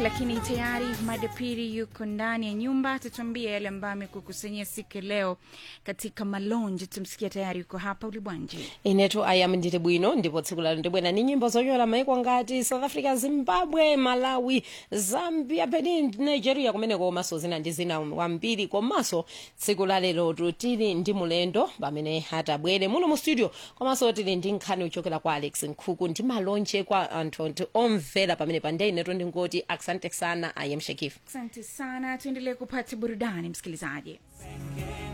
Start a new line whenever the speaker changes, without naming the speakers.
lakini tayari madepiri yuko ndani ya nyumba, tutuambie yale ambayo amekukusanyia siku ya leo katika malonje. Tumsikia tayari yuko hapa ulibwanji.
inetu ayam ndili bwino ndipo tsiku lalo ndibwera ni nyimbo zonyola maiko ngati south africa zimbabwe malawi zambia benin nigeria kumeneko komanso zina ndi zina wambiri komanso tsiku lalelotu tili ndi mulendo pamene atabwere muno mu studio komanso tili ndi nkhani uchokera kwa alex nkhuku ndi malonje kwa anthu anthu omvera pamene pande inetu ndingoti asante sana ayam shekif
Asante sana, tuendelee kupata burudani msikilizaji.